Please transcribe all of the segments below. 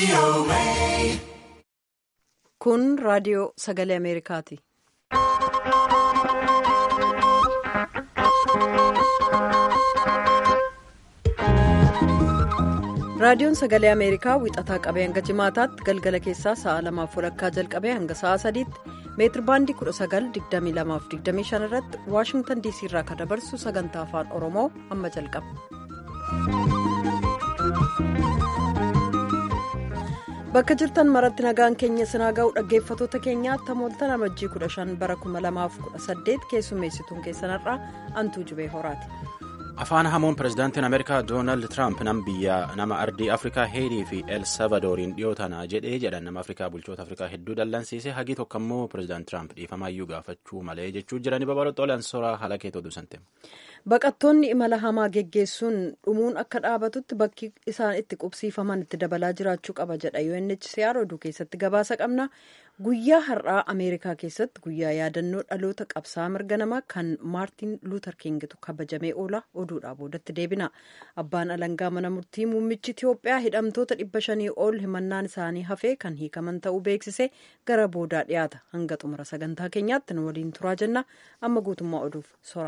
Kun raadiyoo sagalee Ameerikaati. Raadiyoon sagalee Ameerikaa wixataa qabee hanga jimaataatti galgala keessaa sa'a lamaaf walakkaa jalqabee hanga sa'a sadiitti meetir baandii 1922-25 irratti waashingtan diisii irraa kan dabarsu sagantaa afaan oromoo amma jalqaba. bakka jirtan maratti nagaan keenya sinaa ga'u dhaggeeffatoota keenyaatti tamooltan amajjii 15 bara 2018 keessummeessituun keessanarraa antuu jibee horaati. afaan hamoon pirezidaantiin ameerikaa doonaald tiraamp nam biyya nama ardii afrikaa heetii fi el salvadooriin dhiyoo tanaa jedhee jedhan nama afrikaa bulchoota afrikaa hedduu dallansiise hagii tokko immoo pirezidaant tiraamp dhiifamaayyuu gaafachuu malee jechuu jiranii babal'ootoole ansoraa haala keetoo dubsante. baqattoonni imala hamaa geggeessuun dhumuun akka dhaabatutti bakki isaan itti qubsiifaman itti dabalaa jiraachuu qaba jedha UNHCR oduu keessatti gabaasa qabna guyyaa har'aa ameerikaa keessatti guyyaa yaadannoo dhaloota qabsaa mirga namaa kan maartiin luuter kingitu kabajamee oola oduudhaa boodatti deebina abbaan alangaa mana murtii muummichi itiyoophiyaa hidhamtoota dhibba shanii ol himannaan isaanii hafee kan hiikaman ta'uu beeksise gara boodaa dhiyaata hanga xumura sagantaa keenyaatti nu waliin turaa jenna amma guutummaa oduuf sora.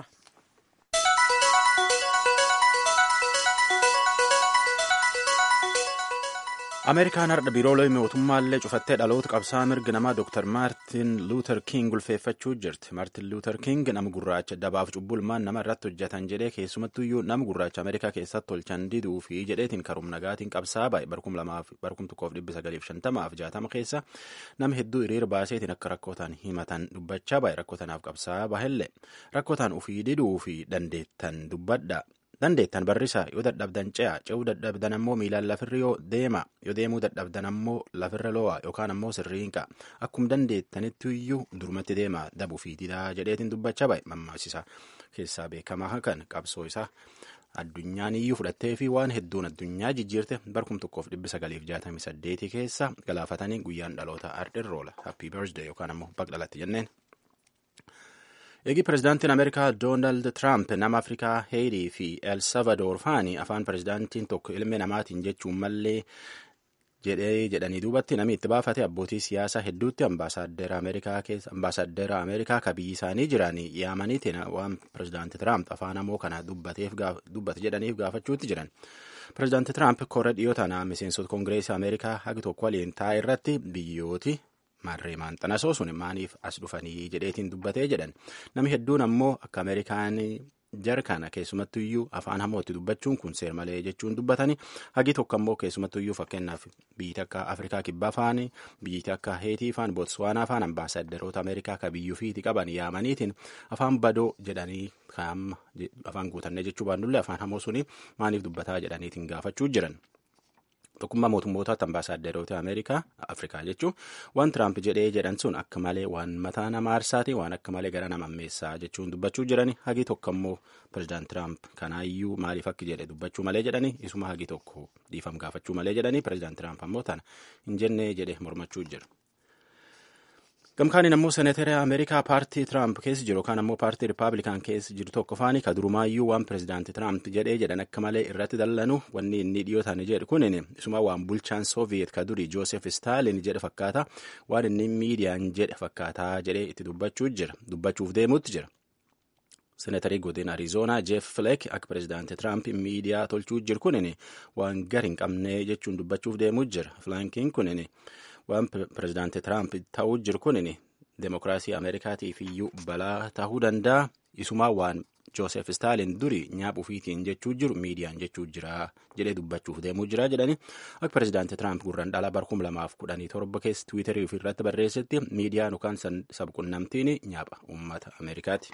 ameerikaan har'a biiroolee mootummaallee cufattee dhaloota qabsaa mirga namaa dr maartin luuter king ulfeeffachuu jirti maartin luuter king nama gurraacha dabaaf cubbulmaan nama irratti hojjetan jedhee keessumattuyyuu nama gurraacha ameerikaa keessatti tolchan diduu fi jedheetiin karum nagaatiin qabsaa baay'ee barkum tokkoof dhibbi sagaliif shantamaaf jaatama keessa nama hedduu hiriira baaseetiin akka rakkootaan himatan dubbachaa baay'ee rakkootaanaaf qabsaa bahellee rakkootaan ufii diduu fi dandeettan dubbadha. dandeettan barrisaa yoo dadhabdan ce'a ce'uu dadhabdan ammoo miilaan lafirra yoo deema yoo deemuu dadhabdan ammoo lafirra lo'a yookaan ammoo sirriinqa akkuma dandeettanitti iyyuu durumatti deema dabuu fi didaa jedheetiin dubbachaa baay'ee mammaasisa keessaa beekamaa kan qabsoo isaa addunyaan iyyuu fudhattee fi waan hedduun addunyaa jijjiirte barkum tokkoof dhibbi sagaliif jaatamii saddeetii keessa galaafatanii guyyaan dhaloota ardhirroola happy birthday yookaan ammoo baqdhalatti jenneen. eegi pirezidaantiin ameerikaa doonaald tiraamp nama afrikaa heetii fi el salvadoor faani afaan pirezidaantiin tokko ilmi namaatiin jechuun mallee jedhee jedhanii duubatti namni itti baafate abbootii siyaasaa hedduutti ambaasaaddera ameerikaa keessa ambaasaaddera ameerikaa ka biyyi isaanii jiranii yaamaniitiin waan pirezidaanti tiraamp afaan hamoo kana dubbate jedhaniif gaafachuutti jiran pirezidaanti tiraamp korra dhiyoo tanaa miseensota koongireesii ameerikaa hagi tokko waliin taa'e irratti biyyooti. marree maanxanasoo sun maaniif as dhufanii jedheetiin dubbatee jedhan namni hedduun ammoo akka ameerikaan jarkana keessumattuyyuu afaan hamootti dubbachuun kun seer malee jechuun dubbatanii hagi tokko ammoo keessumattuyyuu fakkeenyaaf biyyi akka afrikaa kibbaa faani biyyi akka heetii faan bootswaanaa faan ambaasaaderoota ameerikaa ka biyyuufiiti qaban yaamaniitiin afaan badoo jedhanii afaan guutannee jechuu baannullee afaan hamoo suni maaniif dubbataa jedhaniitiin gaafachuu jiran. tokkummaa mootummootaatti ambaasaaderoota ameerikaa afrikaa jechuun waan tiraamp jedhee jedhan sun akka malee waan mataa nama aarsaati waan akka malee gara nama ammeessaa jechuun dubbachuu jirani hagi tokko ammoo pirezidaant tiraamp kanaayyuu maaliif akka jedhe dubbachuu malee jedhani isuma hagi tokko dhiifam gaafachuu malee jedhani pirezidaant tiraamp ammoo tana hin jennee jedhe mormachuu jira. gamkaaniin ammoo seeneetera ameerikaa paartii tiraamp keessa jiru yookaan ammoo paartii rippaabilikaan keessa jiru tokko faani ka durumaayyuu waan pirezidaanti tiraamp jedhee jedhan akka malee irratti dallanu wanni inni dhiyootaan jedhu kunin isuma waan bulchaan sooviyeet ka duri joosef staalin jedhe fakkaata waan inni miidiyaan jedhe fakkaataa jedhee itti dubbachuu jira dubbachuuf deemuutti jira. seeneetarii godina arizoonaa jeef filek akka pirezidaanti tiraamp miidiyaa tolchuu jiru kunin waan gar hin qabne jechuun dubbachuuf deemuu jira filankiin kunin. waan pirezidaanti tiraamp ta'uu jiru kunin demokiraasii ameerikaatiif iyyuu balaa ta'uu danda'a isumaa waan joosef staalin duri nyaaphu ofiitiin jechuu jiru miidiyaan jechuu jira jedhee dubbachuuf deemuu jira jedhani akka pirezidaanti tiraamp gurran dhala barkum lamaaf kudhanii torba keessa tiwiitarii ofirratti barreessetti miidiyaan yookaan sabqunnamtiin nyaapha uummata ameerikaati.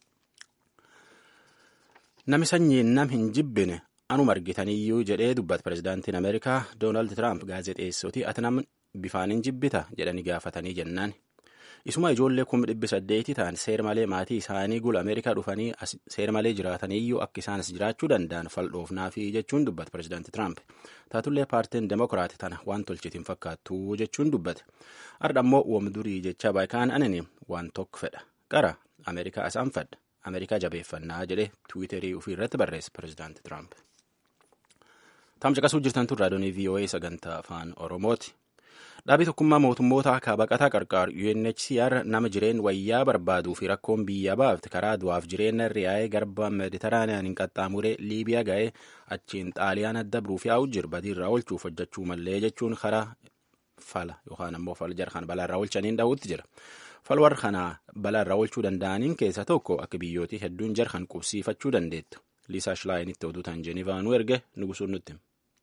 Nami sanyiin nam hin jibbine anuma argitaniyyuu jedhee dubbata pirezidaantiin ameerikaa doonaald tiraamp gaazexeessootii ati nam bifaan hin jibbita jedhanii gaafatanii jennaan. Isuma ijoollee kuma dhibbi saddeeti ta'an seera malee maatii isaanii gula Ameerikaa dhufanii seera malee jiraataniyyuu akka isaan as jiraachuu danda'an fal'oofnaafi jechuun dubbate pirezidaanti Tiraamp. Taatullee paartiin Demokiraati tana waan tolchitiin fakkaattu jechuun dubbate. Har'a ammoo wamdurii jecha baakaan anani waan tokko fedha. Qara Ameerikaa asaan fedha. Ameerikaa jabeeffannaa jedhee Tiwiiterii ofii irratti barreesse pirezidaanti Tiraamp. Tamcaqasuu jirtan tun raadiyoonii VOA sagantaa afaan Oromooti. Dhaabii tokkummaa mootummoota akka baqataa qarqaaru UNHCR nama jireen wayyaa barbaaduu fi rakkoon biyya baafte karaa du'aaf jireenya riyaa'ee garba mediteraaniyaan hin qaxxaamuree Liibiyaa ga'ee achiin xaaliyaan adda biruuf yaa'u jira badiirraa oolchuuf hojjechuu mallee jechuun karaa fala yookaan ammoo fal jarhan balaarraa oolchaniin dha'uutti jira. Falwar kana balaarraa oolchuu danda'aniin keessaa tokko akka biyyootii hedduun jarhan qubsiifachuu dandeettu. Liisaa Shilaayinitti oduutaan Jenivaanuu erge nugusuun nutti.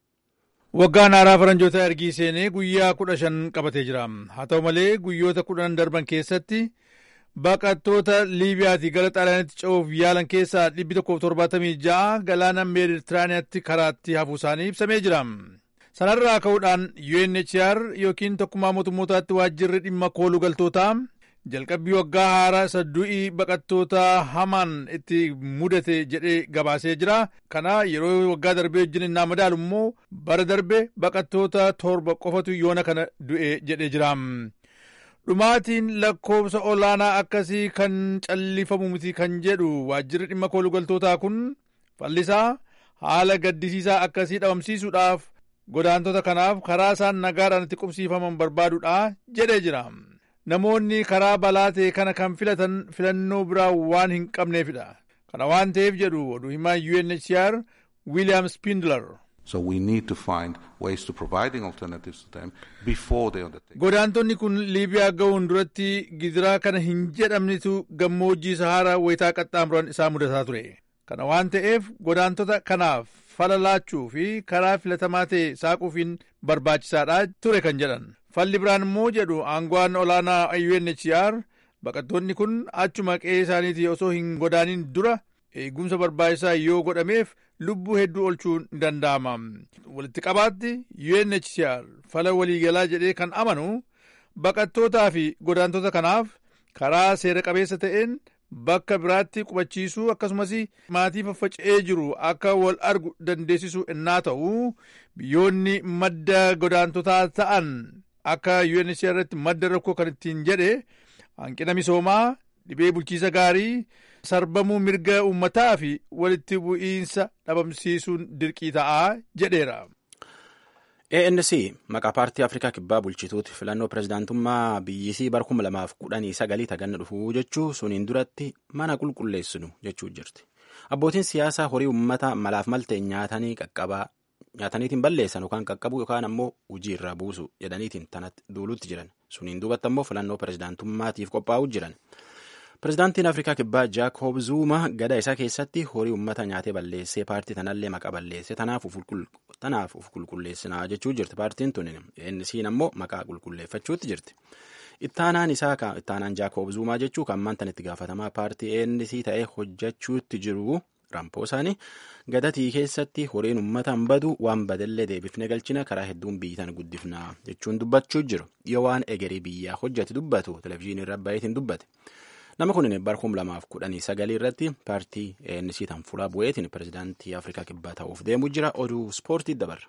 Waggaan haaraa faranjoota ergii seenee guyyaa kudha shan qabatee jira. Haa ta'u malee guyyoota kudhan darban keessatti baqattoota Liibiyaatii gara Xaaliyaanitti ce'uuf yaalan keessaa dhibbi tokkoof torbaatamii ja'a galaana Meeditiraaniyaatti karaatti hafuu isaanii ibsamee jira. Sanarraa ka'uudhaan UNHCR yookiin tokkummaa mootummootaatti waajjirri dhimma kooluu galtootaa jalqabbii waggaa haaraa isa du'ii baqattoota hamaan itti mudate jedhee gabaasee jira. Kana yeroo waggaa darbee wajjin innaa madaalu immoo bara darbe baqattoota torba qofatu yoona kana du'e jedhee jira. Dhumaatiin lakkoobsa olaanaa akkasii kan callifamu miti kan jedhu waajjirri dhimma kooluu galtootaa kun fallisaa haala gaddisiisaa akkasii dhabamsiisuudhaaf godaantota kanaaf karaa isaan nagaadhaan itti qubsiifaman barbaaduudha jedhee jira. Namoonni karaa balaa ta'e kana kan filatan filannoo biraa waan hin qabneefidha. Kana waan ta'eef jedhu oduu himaa UNHCR William Spindler. So we need to find ways to providing alternatives to them before they undertake. Godaantonni kun Liibiyaa ga'uun duratti gidiraa kana hin jedhamnitu gammoojjii Saharaa wayitaa qaxxaamuran isaa mudataa ture. Kana waan ta'eef godaantota kanaaf fala laachuu fi karaa filatamaa ta'e saaquufiin barbaachisaadha ture kan jedhan. Falli biraan immoo jedhu aangawaan olaanaa UNHCR baqattoonni kun achuma qe'ee isaaniitii osoo hin godaanin dura eegumsa barbaachisaa yoo godhameef lubbuu hedduu oolchuun ni danda'ama. Walitti qabaatti UNHCR fala waliigalaa jedhee kan amanu baqattootaa fi godaantota kanaaf karaa seera qabeessa ta'een bakka biraatti qubachiisuu akkasumas maatii faffaca'ee jiru akka wal argu dandeessisuu innaa ta'u biyyoonni madda godaantotaa ta'an akka UNHCR irratti madda rakkoo kan ittiin jedhe hanqina misoomaa dhibee bulchiisa gaarii sarbamuu mirga uummataa fi walitti bu'iinsa dhabamsiisuun dirqii ta'aa jedheera. ANC maqaa paartii Afrikaa kibbaa bulchituuti filannoo pirezidaantummaa biyyisii bara kuma lamaaf kudhanii sagalii taganna dhufuu jechuu suniin duratti mana qulqulleessinu jechuu jirti. Abbootiin siyaasaa horii uummata malaaf malte nyaatanii qaqqabaa nyaataniitiin balleessan yookaan qaqqabu yookaan ammoo hojii irraa buusu jedhaniitiin tanatti duulutti jiran suniin duubatti ammoo filannoo pirezidaantummaatiif qophaa'uu jiran. Pirezidaantiin Afrikaa Kibbaa Jaakob Zuuma gada isaa keessatti horii uummata nyaatee balleessee paartii tanallee maqaa balleessee tanaaf uf qulqulleessinaa jechuu jirti paartiin tun innisiin ammoo maqaa qulqulleeffachuutti jirti. Ittaanaan isaa ittaanaan Jaakob Zuumaa jechuu kan maantan itti gaafatamaa paartii ANC ta'ee hojjechuutti jiru rampoo isaanii gadatii keessatti horiin uummataan badu waan badallee deebifne galchina karaa hedduun biyyitan guddifnaa jechuun dubbachuu jiru yoo waan egerii biyyaa hojjete dubbatu televizyiinii irra baay'eetiin dubbate. Nama kun bara kuma lamaaf kudhanii sagalii irratti paartii ANC tan fuula bu'eetiin pirezidaantii Afrikaa kibbaa ta'uuf deemuu jira oduu ispoortii dabarra.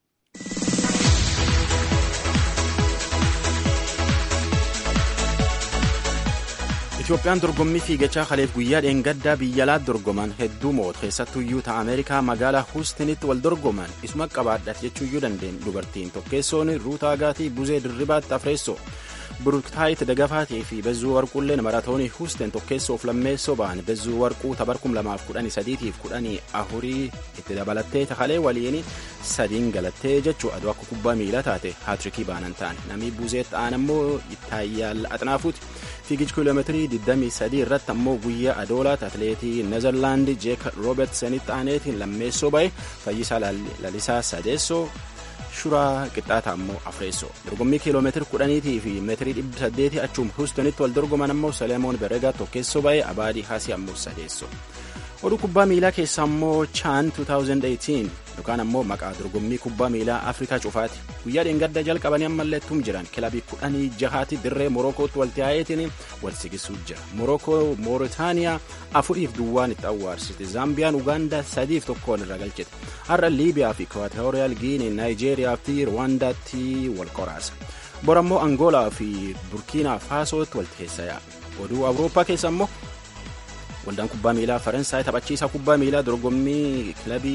Itoophiyaan dorgommii fiigichaa kaleef guyyaa dheengaddaa biyya alaatti dorgoman hedduu mo'otu keessattuyyuu ta'a Ameerikaa magaalaa Huustinitti wal dorgoman isuma qabaadhaaf jechuuyyuu dandeenyu dubartiin tokkeessoon ruutaa gaatii buzee dirribaatti afreessoo. buruktaayit dagafaatii fi bezzuu warquulleen maratoonii huusten tokkeessoof lammeessoo ba'an bezzuu warquu tabar kum lamaaf kudhanii sadiitiif kudhanii afurii itti dabalattee takalee waliin sadiin galattee jechuu aduu akka kubbaa miilaa taate haatirikii baanan ta'an namni buuzeet ta'an ammoo ittaayyaal axnaafuuti fiigichi kiiloomeetirii 23 irratti ammoo guyyaa adoolaat atleetii nezerlaandi jeek roobertsenitti aaneetiin lammeessoo ba'e fayyisaa lalisaa sadeessoo shuraa qixxaata ammoo afreessoo dorgommii kiiloomeetiri kudhaniitii fi meetirii dhibba saddeetii achuum huustonitti wal dorgoman ammoo saleemoon beregaa tokkeessoo ba'ee abaadii haasii ammoo sadeessoo oduu kubbaa miilaa keessa ammoo chaan 2018 yookaan ammoo maqaa dorgommii kubbaa miilaa afrikaa cufaati guyyaa dheengadda jalqabanii ammalleettum jiran kilabii kudhanii jahaati dirree morokootti wal taa'eetiin wal sigisuu jira morokoo mooritaaniyaa afuriif duwwaan itti awwaarsite zaambiyaan ugaandaa sadiif tokkoon irra galchite har'a liibiyaa fi ikwaatooriyaal giinii naayijeeriyaa fi rwaandaatti wal qoraasa bor ammoo angoolaa fi burkiinaa faasootti wal keessa yaa'a oduu awurooppaa keessa ammoo waldaan kubbaa miilaa faransaay taphachiisaa kubbaa miilaa dorgommii kilabii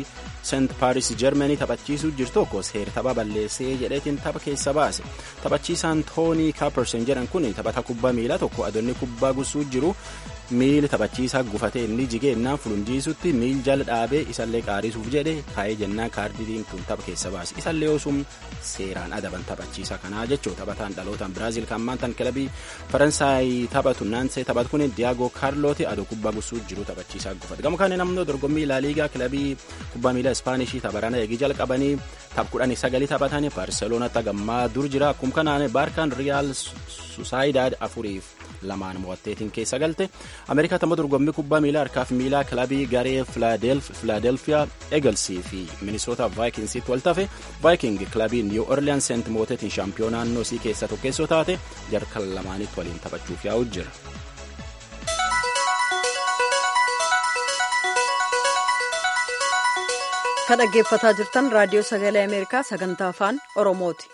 seent paaris jarmanii taphachiisuu jiru tokko seera tapha balleessee jedheetiin tapha keessa baase taphachiisaan toonii kaapersen jedhan kun taphata kubbaa miilaa tokko adoonni kubbaa gusuu jiru miili taphachiisaa gufatee inni jigeennaan fulunjiisutti miil jala dhaabee isallee qaarisuuf jedhe kaa'ee jennaan kaardii diimtuun tapha keessa baase isallee osum seeraan adaban taphachiisaa kanaa jechuu taphataan dhalootaan biraaziil kan maantan kilabii faransaay taphatu naansee taphatu kun diyaagoo kaarlooti adoo kubbaa gusuu jiru taphachiisaa gufate gama kaaniin ammoo dorgommii laaliigaa kilabii kubbaa miilaa ispaanishii tapharana eegii jalqabanii tapha kudhanii sagalii taphatanii baarseloonatti gammaa dur jira akkuma kanaan baarkaan riyaal susaayidaad afuriif lamaan mo'atteetiin keessa galte ameerikaa tamma dorgommii kubbaa miilaa harkaaf miilaa kilabii garee filaadelfiyaa eegalsii fi minisoota vaayikinsiitti wal tafe vaayiking kilabii niw orleans seent mooteetiin shaampiyoonaa naannoo isii keessa tokkeessoo taate jarkan lamaanitti waliin taphachuuf yaa'u jira. kan dhaggeeffataa jirtan raadiyoo sagalee ameerikaa sagantaa afaan oromooti.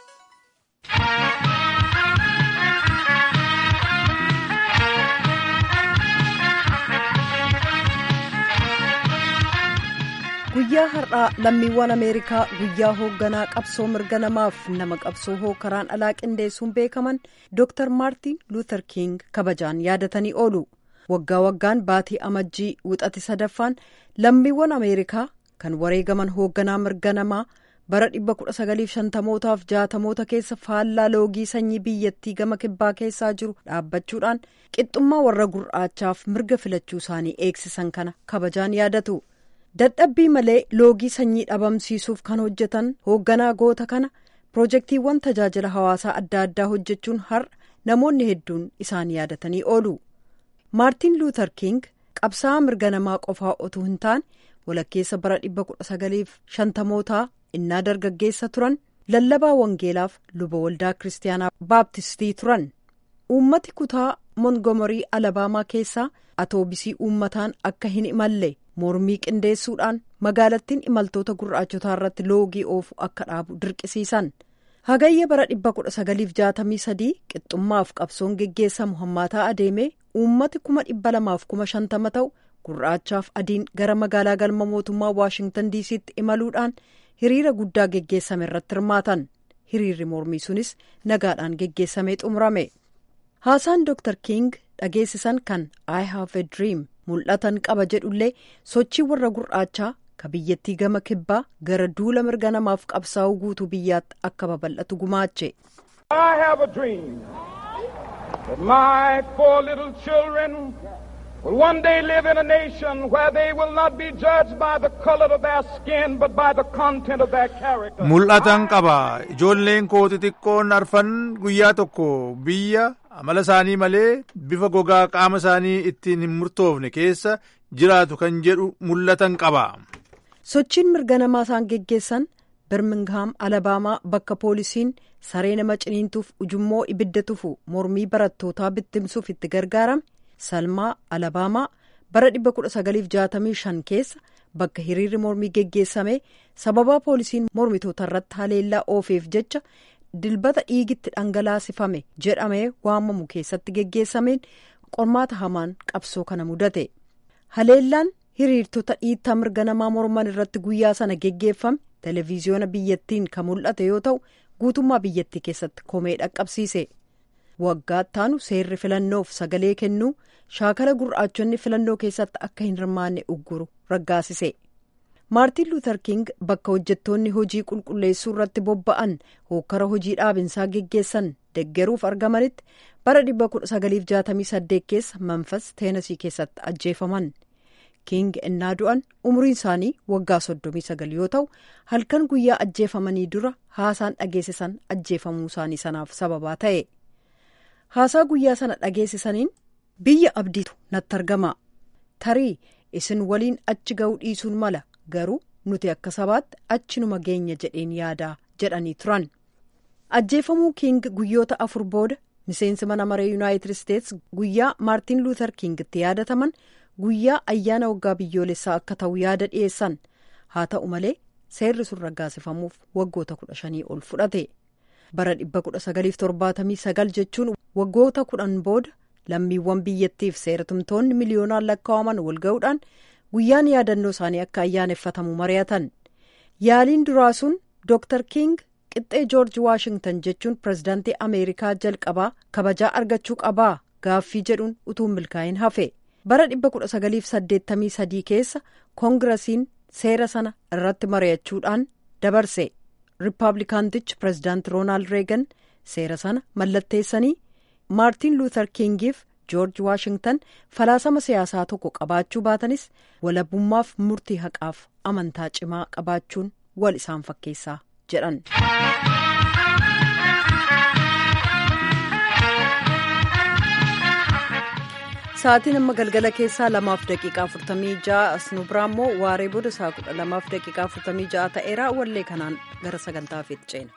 guyyaa har'aa lammiiwwan ameerikaa guyyaa hoogganaa qabsoo mirga namaaf nama qabsoo hookaraan alaa qindeessuun beekaman dr maartin luuter king kabajaan yaadatanii oolu waggaa waggaan baatii amajjii wixati sadaffaan lammiiwwan ameerikaa kan wareegaman hoogganaa mirga namaa bara 1950mootaaf 60moota keessa faallaa loogii sanyii biyyattii gama kibbaa keessaa jiru dhaabbachuudhaan qixxummaa warra gurraachaaf mirga filachuu isaanii eegsisan kana kabajaan yaadatu. dadhabbii malee loogii sanyii dhabamsiisuuf kan hojjetan hoogganaa goota kana pirojektiiwwan tajaajila hawaasaa adda addaa hojjechuun har'a namoonni hedduun isaan yaadatanii oolu maartiin luuter king qabsaa'aa mirga namaa qofaa otoo hin taane walakkeessa bara 1950mootaa innaa dargaggeessa turan lallabaa wangeelaaf luba waldaa kiristaanaa baaptistii turan uummati kutaa mongomorii alabaamaa keessaa atoobisii uummataan akka hin imalle mormii qindeessuudhaan magaalattiin imaltoota gurraachotaa irratti loogii oofu akka dhaabu dirqisiisan hagayya bara 1963 qixxummaaf qabsoon geggeessamu hammaataa adeemee uummati 250,000 ta'u gurraachaaf adiin gara magaalaa galma mootummaa waashingtan diisiitti imaluudhaan hiriira guddaa geggeessame irratti hirmaatan hiriirri mormii sunis nagaadhaan geggeessamee xumurame haasaan dr king dhageessisan kan i have a dream mul'atan qaba jedhullee sochii warra gurraachaa ka biyyattii gama kibbaa gara duula mirga namaaf qabsaa'uu guutuu biyyaatti akka babal'atu gumaache. I have a dream that my four little children will one day live in a nation where they will not be judged by the color of their skin but by the content of their character. Mul'atan qaba ijoolleen koo xixiqqoon arfan guyyaa tokko biyya amala isaanii malee bifa gogaa qaama isaanii ittiin hin murtoofne keessa jiraatu kan jedhu mul'atan qaba. sochiin mirga namaa isaan geggeessan birmingham alabaamaa bakka poolisiin saree nama ciniintuuf ujummoo ibidda tufu mormii barattootaa bittimsuuf itti gargaarame salmaa alabaamaa bara 1965 keessa bakka hiriirri mormii geggeessame sababaa poolisiin mormitoota irratti haleellaa oofeef jecha dilbata dhiigitti dhangalaasifame jedhamee waamamu keessatti geggeessameen qormaata hamaan qabsoo kana mudate haleellaan hiriirtota dhiittaa mirga namaa morman irratti guyyaa sana geggeeffame televiziyoona biyyattiin kan mul'ate yoo ta'u guutummaa biyyattii keessatti komee dhaqqabsiise waggaa ittaanu seerri filannoof sagalee kennuu shaakala gurraachonni filannoo keessatti akka hin hirmaanne ugguru raggaasise maartiin luuter king bakka hojjettoonni hojii qulqulleessuu irratti bobba'an hookkara hojii dhaabinsaa geggeessan deggeruuf argamanitti bara 1968 keessa manfas teenasii keessatti ajjeefaman. king ennaa du'an umriin isaanii waggaa 39 yoo ta'u halkan guyyaa ajjeefamanii dura haasaan dhageessisan ajjeefamuu isaanii sanaaf sababaa ta'e haasaa guyyaa sana dhageessisaniin biyya abdiitu natti argama tarii isin waliin achi ga'uu dhiisuun mala garuu nuti akka sabaatti achinuma geenya jedheen yaadaa jedhanii turan ajjeefamuu king guyyoota afur booda miseensi mana maree yuunaayitid isteets guyyaa maartiin luuter king itti yaadataman. guyyaa ayyaana waggaa biyyoolessaa akka ta'u yaada dhiyeessan haa ta'u malee seerri sun raggaasifamuuf waggoota kudha shanii ol fudhate bara 1979 jechuun waggoota kudhan booda lammiiwwan biyyattiif seeratumtoonni miliyoonaan lakkaa'aman wal ga'uudhaan guyyaan yaadannoo isaanii akka ayyaaneffatamu mari'atan yaaliin duraa sun dooktar king qixxee joorji waashingtan jechuun pirezidaantii ameerikaa jalqabaa kabajaa argachuu qabaa gaaffii jedhuun utuu milkaa'in hafe bara 1983 keessa koongirasiin seera sana irratti mari'achuudhaan dabarse riippaabilikaantichi pirezidaanti roonaald reegan seera sana mallatteessanii maartiin luuthar kingiif joorji waashingtan falaasama siyaasaa tokko qabaachuu baatanis walabummaaf murtii haqaaf amantaa cimaa qabaachuun wal isaan fakkeessaa jedhan. sa'aatiin amma galgala keessaa lamaaf daqiiqaa afurtamii ja'a asnu biraa immoo waaree booda isaa kudha lamaaf daqiiqaa afurtamii ja'a ta'eera wallee kanaan gara sagantaafiitti ceena.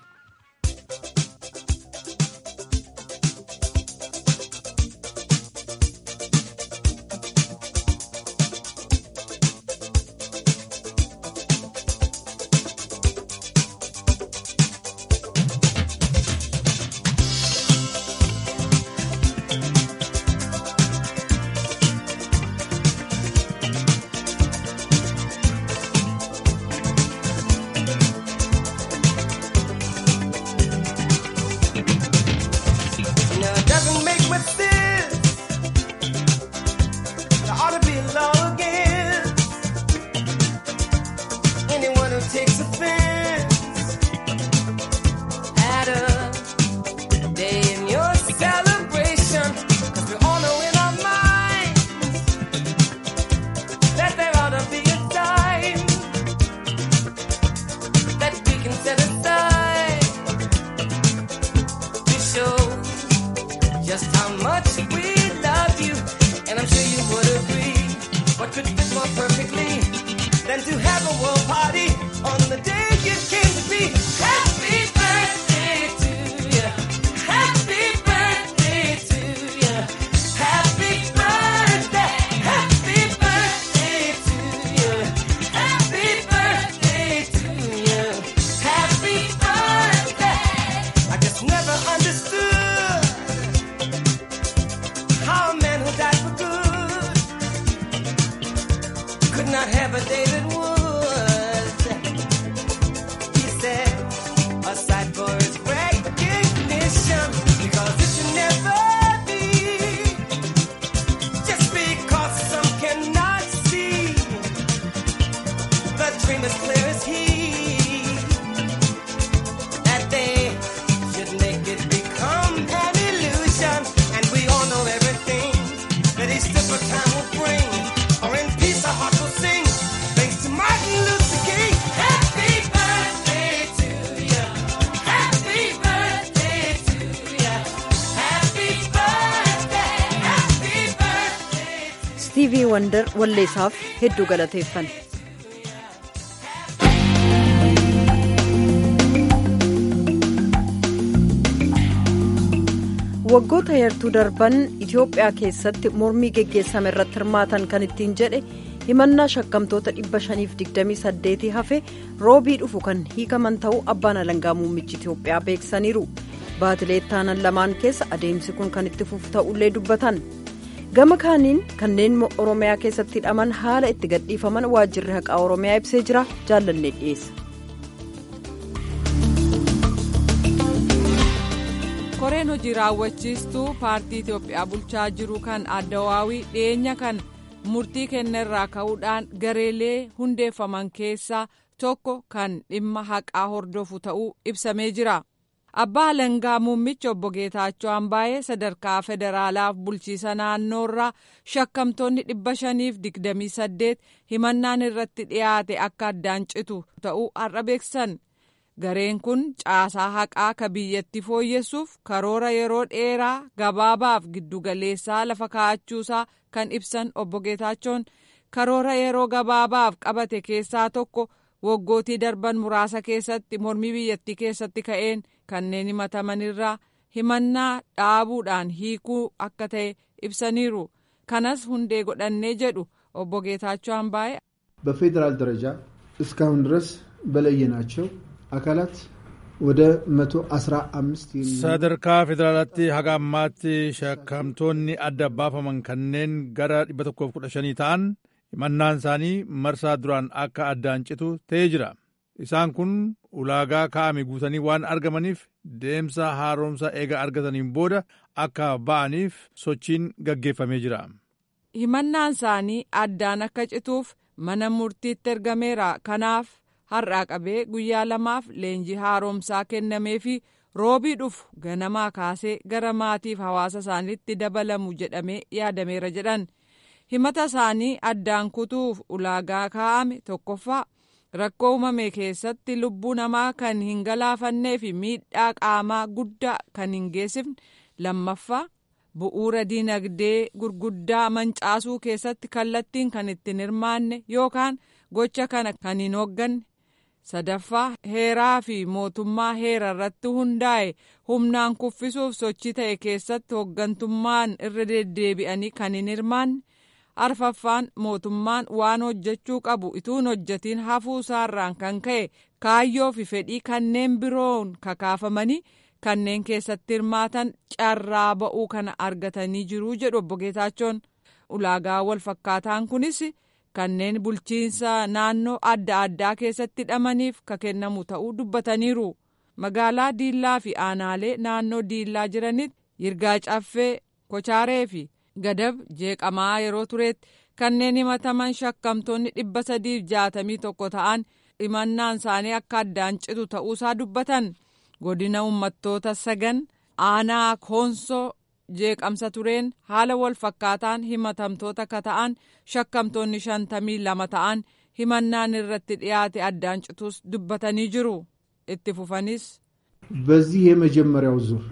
Istiivii Wandar walleessaaf hedduu galateeffan. waggoota heertuu darban itiyoophiyaa keessatti mormii geggeessame irratti hirmaatan kan ittiin jedhe himannaa shakkamtoota 528 hafe roobii dhufu kan hiikaman ta'uu abbaan alangaa muummichi itiyoophiyaa beeksisaniiru baatilee ittaanan lamaan keessa adeemsi kun kan itti fufu ta'ullee dubbatan gama kaaniin kanneen oromiyaa keessatti hidhaman haala itti gadhiifaman waajjirri haqaa oromiyaa ibsee jira jaallannee dhiyeessa. koreen hojii raawwachiistuu paartii itiyoophiyaa bulchaa jiru kan addawaawii dhiyeenya kan murtii kennerraa ka'uudhaan gareelee hundeeffaman keessaa tokko kan dhimma haqaa hordofu ta'uu ibsamee jira abbaa alangaa muummichi obbo geetaachoo ambaayee sadarkaa federaalaaf bulchiisa naannoorraa shakkamtoonni dhibba shaniif digdamii saddeet himannaan irratti dhiyaate akka addaan citu ta'uu har'a beeksisan. gareen kun caasaa haqaa ka biyyatti fooyyessuuf karoora yeroo dheeraa gabaabaaf giddugaleessaa lafa kaa'achuusaa kan ibsan obbo Geetaachoon karoora yeroo gabaabaaf qabate keessaa tokko waggootii darban muraasa keessatti mormii biyyattii keessatti ka'een kanneen himatamanirraa himannaa dhaabuudhaan hiikuu akka ta'e ibsaniiru kanas hundee godhannee jedhu obbo Geetaachoo Ambaayee. በፌዴራል ደረጃ እስካሁን ድረስ በለየናቸው አካላት ወደ 115 sadarkaa federaalaatti haga ammaatti shakkamtoonni adda baafaman kanneen gara 115 ta'an himannaan isaanii marsaa duraan akka addaan citu ta'ee jira Isaan kun ulaagaa kaa'ame guutanii waan argamaniif deemsa haaromsa eega argataniin booda akka ba'aniif sochiin gaggeeffamee jira. Himannaan isaanii addaan akka cituuf mana murtiitti ergameera. Kanaaf har'aa qabee guyyaa lamaaf leenjii haaromsaa kennameefi roobii dhufu ganamaa kaasee gara maatiif hawaasa isaaniitti dabalamu jedhamee yaadameera jedhan. Himata isaanii addaan kutuuf ulaagaa kaa'ame tokkoffaa. rakkoo uumame keessatti lubbuu namaa kan hin galaafannee fi miidhaa qaamaa guddaa kan hin geessifne lammaffaa bu'uura diinagdee gurguddaa mancaasuu keessatti kallattiin kan ittiin hirmaanne yookaan gocha kana kan hin hoogganne sadaffaa heeraa fi mootummaa heera irratti hundaa'e humnaan kuffisuuf sochii ta'e keessatti hooggantummaan irra deddeebi'anii kan hin hirmaanne. arfaffaan mootummaan waan hojjechuu qabu ituun hojjetiin hafuu isaarraan kan ka'e kaayyoo fi fedhii kanneen biroon kakaafamanii kanneen keessatti hirmaatan carraa ba'uu kana argatanii jiru jedhu obbo Geetaachoon ulaagaa wal fakkaataan kunis kanneen bulchiinsa naannoo adda addaa keessatti hidhamaniif ka kennamu ta'uu dubbataniiru magaalaa diillaa fi aanaalee naannoo diillaa jiranitti yirgaa caffee kochaaree fi. gadab jeeqamaa yeroo turetti kanneen himataman shakkamtoonni dhibba sadiif jaatamii tokko ta'an himannaan isaanii akka addaan citu ta'uusaa dubbatan godina uummattoota sagan aanaa koonsoo jeeqamsa tureen haala wal fakkaataan himatamtoota ka ta'an shakkamtoonni shantamii lama ta'an himannaan irratti dhiyaate addaan cituus dubbatanii jiru itti fufanis. በዚህ የመጀመሪያው ዙር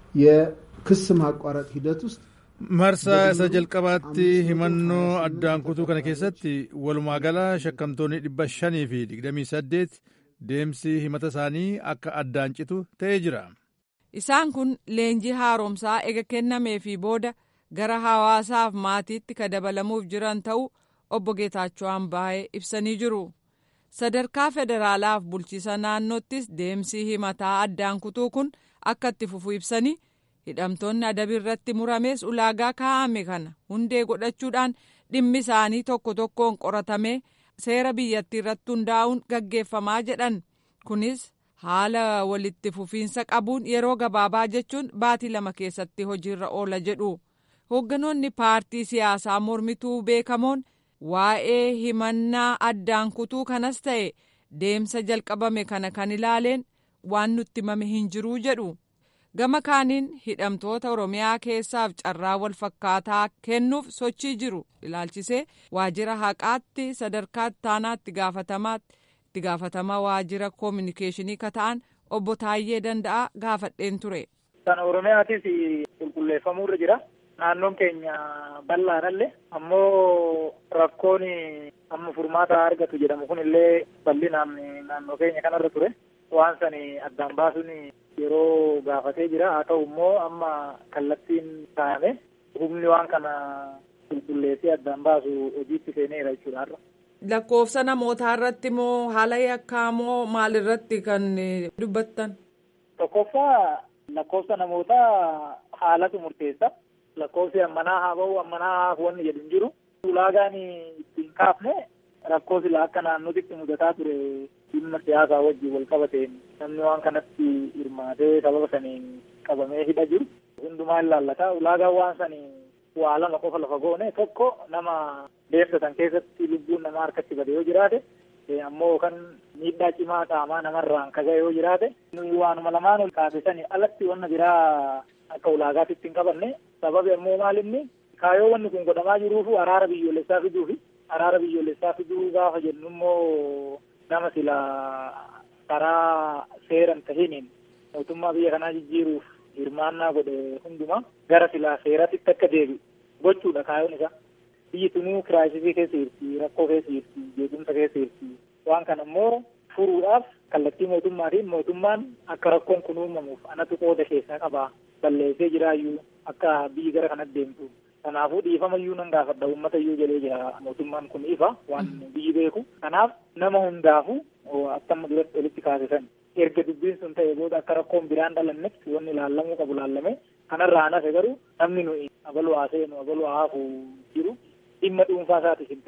የክስ ማቋረጥ ሂደት ውስጥ marsaa isa jalqabaatti himannoo addaan kutuu kana keessatti walumaa gala shakkamtoonni dhibba shanii fi digdamii saddeet deemsi himata isaanii akka addaan citu ta'ee jira. Isaan kun leenjii haaromsaa ega kennamee fi booda gara hawaasaaf maatiitti ka dabalamuuf jiran ta'uu obbo Geetaachoo Ambaayee ibsanii jiru. Sadarkaa federaalaaf bulchiisa naannoottis deemsi himataa addaan kutuu kun akka itti fufu ibsanii. hidhamtoonni adabii irratti muramees ulaagaa kaa'ame kana hundee godhachuudhaan dhimmi isaanii tokko tokkoon qoratamee seera biyyattii irratti hundaa'uun gaggeeffamaa jedhan kunis haala walitti fufiinsa qabuun yeroo gabaabaa jechuun baatii lama keessatti hojiirra oola jedhu hoogganoonni paartii siyaasaa mormituu beekamoon waa'ee himannaa addaan kutuu kanas ta'e deemsa jalqabame kana kan ilaaleen waan nutti himame hin jiruu jedhu. gama kaaniin hidhamtoota oromiyaa keessaaf carraa wal fakkaataa kennuuf sochii jiru ilaalchisee waajjira haqaatti sadarkaa ittaanaatti gaafatamaatti itti gaafatamaa waajjira koominikeeshinii ka ta'an obbo Taayyee Danda'a gaafadheen ture. Kan oromiyaatis qulqulleeffamuurra jira. Naannoon keenya bal'aadhallee ammoo rakkoon amma furmaata argatu jedhamu kun illee bal'inaan naannoo keenya kanarra ture. Waan sani addaan baasuun yeroo gaafatee jira haa ta'u immoo amma kallattiin kaa'ame humni waan kana qulqulleessee addaan baasu hojiitti seeneera jechuudha har'a. Lakkoofsa namootaa irratti moo haala yakkaa moo maalirratti kan dubbattan? Tokkoffaa lakkoofsa namootaa haalatu murteessa. Lakkoofsi ammanaa haa ba'u ammanaa haa wanni jedhu hin jiru. Ulaagaan ittiin kaafne rakkoo sila akka naannootitti mudataa ture dhimma siyaasaa wajjin wal qabateen namni waan kanatti hirmaatee sababa saniin qabamee hidha jiru hundumaa ilaallata ulaagaan waan sanii waa lama qofa lafa goone tokko nama deemsa san keessatti lubbuun namaa harkatti bade yoo jiraate ammoo kan miidhaa cimaa qaamaa namarraan kaga'e yoo jiraate waanuma lamaan ol kaasisanii alatti wanna biraa akka ulaagaatitti hin qabanne sababi ammoo maalinni kaayoo wanni kun godhamaa jiruufu araara biyyoolessaa fiduufi araara biyyoolessaa fiduu gaafa jennu immoo nama sila karaa seeran tahiniin mootummaa biyya kanaa jijjiiruuf hirmaannaa godhe hundumaa gara silaa seeratitti akka deebi'u gochuudha kaayoon isaa. Biyyi tunuu kiraayisisii keessa jirti, rakkoo keessa jirti, jeequmsa keessa jirti. Waan kana immoo furuudhaaf kallattii mootummaatiin mootummaan akka rakkoon kun uumamuuf anatu qooda keessaa qaba. Balleessee jiraayyuu akka biyyi gara kanatti deemtu. Kanaafuu dhiifamayyuu nan gaafadha uummata iyyuu jedhee jira mootummaan kun ifa waan biyyi beeku. Kanaaf nama hundaafu akka amma duratti walitti kaasisan erga dubbiin sun ta'e booda akka rakkoon biraan dhalannetti wanni ilaallamuu qabu ilaallame kanarraa hafe garuu namni nuyi abaluu haa seenu abaluu haa hafu jiru dhimma dhuunfaa isaatis hin ta'in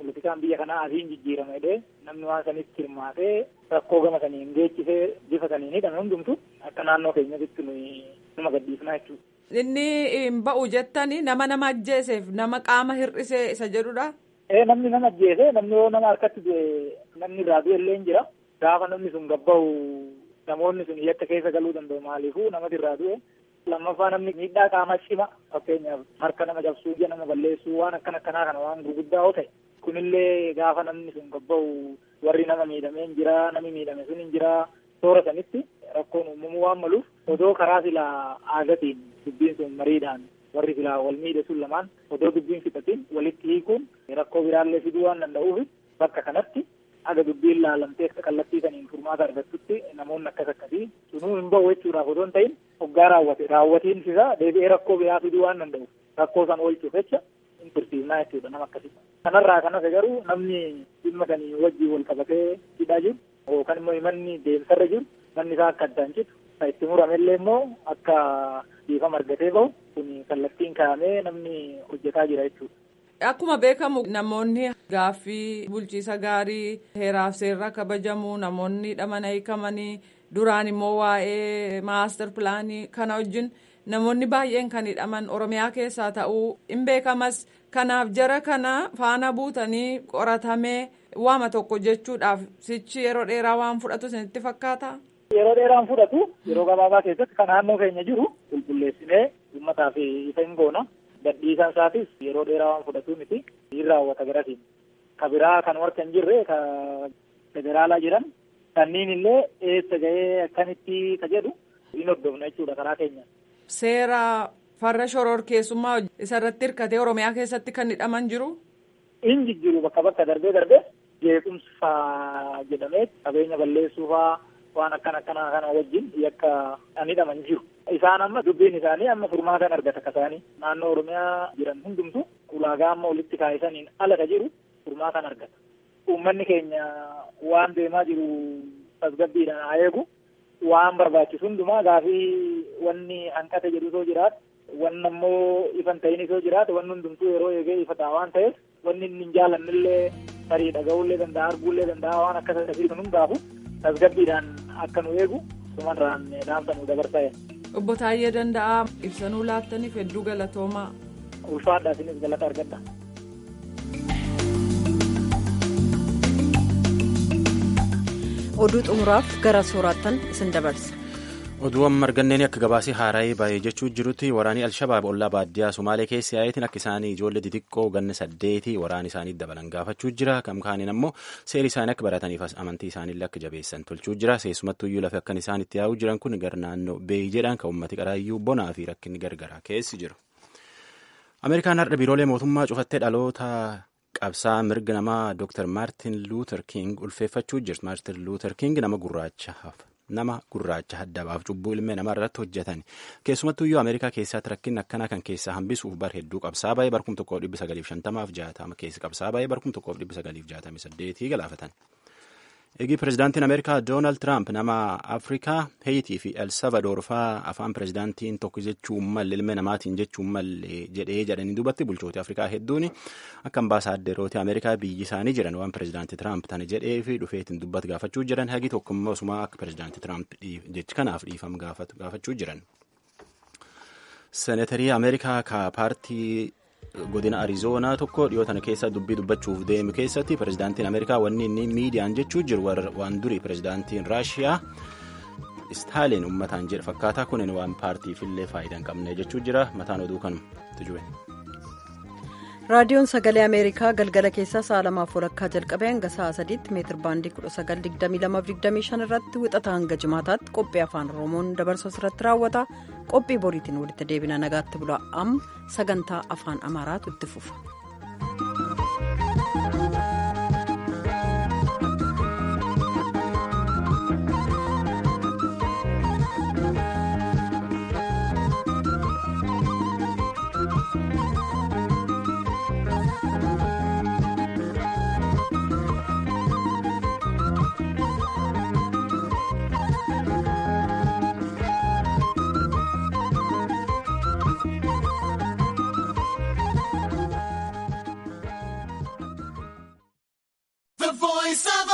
politikaan biyya kanaa asiin jijjiirama jedhee namni waan sanitti hirmaatee rakkoo gama saniin geechisee bifa saniin hidhame hundumtu akka naannoo keenyatti nuyi nama gadhiifnaa jechuudha. Inni hin ba'u jettanii nama nama ajjeeseef nama qaama hir'isee isa jedhudha. Ee namni nama ajjeese namni yoo nama harkatti du'e namni irraa du'e illee jira. Gaafa namni sun gabbahu namoonni sun yakka keessa galuu danda'u maaliifuu namati irraa du'e. Lammaffaa namni miidhaa qaama cima fakkeenyaaf harka nama cabsuu ija nama balleessuu waan akkan akkanaa kana waan gurguddaa yoo ta'e kunillee gaafa namni sun gabbahu warri nama miidhamee hin jira namni miidhame sun hin jira toora sanitti rakkoon uumamuu waan maluuf odoo karaa silaa aadatiin dubbiin sun mariidhaan warri silaa wal miidhe sun lamaan odoo dubbiin fixatiin walitti hiikuun rakkoo biraallee fiduu waan danda'uuf bakka kanatti aga dubbiin laalamtee akka kallattii saniin furmaata argattutti namoonni akkas akkasii sunuu hin ba'u jechuudhaaf odoo hin ta'in hoggaa raawwate raawwatiin isaa deebi'ee rakkoo biraa fiduu waan danda'uuf rakkoo san oolchuuf jecha hin tursiifnaa jechuudha nama akkasii. Kanarraa kanas garuu namni dhimma sanii wajjin wal qabatee hidhaa jiru yookaan immoo manni deemsarra jiru manni isaa akka addaan citu kan itti muramellee immoo akka dhiifama argatee bahu kun kallattiin kaa'amee namni hojjetaa jira jechuudha. Akkuma beekamu namoonni gaaffii bulchiisa gaarii heeraaf seerra kabajamu namoonni hidhaman hiikamanii duraan immoo waa'ee maastar pilaanii kana wajjin namoonni baay'een kan hidhaman oromiyaa keessaa ta'uu hin beekamas kanaaf jara kana faana buutanii qoratamee waama tokko jechuudhaaf sichi yeroo dheeraa waan fudhatu isinitti fakkaata. Yeroo dheeraan fudhatu yeroo gabaabaa keessatti kan naannoo keenya jiru qulqulleessinee uummataaf ifa hin goona. gadhiisaan isaatis yeroo dheeraa waan fudhatu miti hin raawwata garatiin ka biraa kan warra hin jirre ka federaalaa jiran kanneen illee eessa ga'ee akkamitti ka jedhu hin hordofna jechuudha karaa keenya. Seera farra shororkeessummaa isarratti hirkatee Oromiyaa keessatti kan hidhaman jiru. Hin jijjiiru bakka bakka darbee darbee jeequmsa jedhamee qabeenya balleessuufaa waan akkan akkanaa kana wajjin yakka kan hidhaman jiru. Isaan amma dubbiin isaanii amma furmaatan argata akka isaanii naannoo Oromiyaa jiran hundumtu ulaagaa amma walitti kaa'isaniin ala ka jiru furmaatan argata. Uummanni keenya waan deemaa jiru tasgabbiidhaan haa eegu waan barbaachisu hundumaa gaafii wanni hanqate jedhu soo jiraatu wanni ammoo ifan ta'in soo jiraatu wanni hundumtuu yeroo eegee ifa ta'a waan ta'eef wanni inni hin jaallannillee tarii dhaga'uullee danda'a arguullee danda'a waan akkas akkasii kun hundaafu tasgabbiidhaan akka nu eegu sumarraan dhaamsa nu dabarsaa Obbo Taayyee Danda'aa ibsanuu laattaniif hedduu galatoomaa. Ulfaadhaa isinis galata argadha. Oduu xumuraaf gara sooraattan isin dabarsa. Oduu amma arganneen akka gabaasii haaraa'ee baay'ee jechuu jirutti waraanii Alshabaab ollaa baadiyyaa Somaalee keessa yaa'eetiin akka isaanii ijoollee xixiqqoo ganna saddeetii waraana isaanii dabalan gaafachuu jira. Kam kaaniin ammoo seeri isaanii akka barataniif amantii isaaniillee akka jabeessan tolchuu jira. Keessumattuu iyyuu lafa akkan isaan itti yaa'uu jiran kun gara naannoo beeyi jedhan kan uummati qaraayyuu bonaa fi rakkinni gargaraa keessi jiru. Ameerikaan har'a biiroolee mootummaa cufattee dhaloota qabsaa mirga namaa Dr. Maartin Luuter King ulfeeffachuu jirti. Maartin Luuter King nama gurraacha nama gurraacha haddabaaf cubbuu ilmee namaa irratti hojjetan keessumattuu iyyuu ameerikaa keessatti rakkinni akkanaa kan keessaa hambisuuf bar hedduu qabsaa baay'ee barkum tokkoof dhibbi sagaliif shantamaaf jaatama keessa qabsaa baay'ee barkum tokkoof dhibbi sagaliif jaatamii saddeetii galaafatan. Eegi pirezidaantiin Ameerikaa Doonaald Tiraamp nama Afrikaa, Heeyitii fi El Salvadoor fa'aa afaan pirezidaantiin tokko jechuun malle ilma namaatiin jechuun malle jedhee jedhanii dubbatti bulchooti Afrikaa hedduun akka ambaasaaderooti Ameerikaa biyyi isaanii jiran waan pirezidaantii Tiraamp tana jedhee fi dhufeetiin dubbatu gaafachuu jiran hagi tokkummaa osumaa akka pirezidaantii Tiraamp jechi kanaaf dhiifam gaafachuu jiran. Seenatarii Ameerikaa ka paartii godina arizoonaa tokko dhiyoo tana keessa dubbii dubbachuuf deemu keessatti pirezidaantiin ameerikaa wanni inni miidiyaan jechuu jiru waan durii pirezidaantiin raashiyaa istaalin ummataan jedhe fakkaataa kunin waan paartiifillee faayidaa hin qabne jechuu jira mataan oduu kanuma tujube. raadiyoon sagalee ameerikaa galgala keessaa sa'a lamaaf walakkaa jalqabee hanga sa'a sadiitti meetir baandii 1922 irratti wixata hanga jimaataatti qophii afaan oromoon dabarsu irratti raawwata qophii boriitiin walitti deebina nagaatti bula amma sagantaa afaan amaaraatu itti fufa. voice of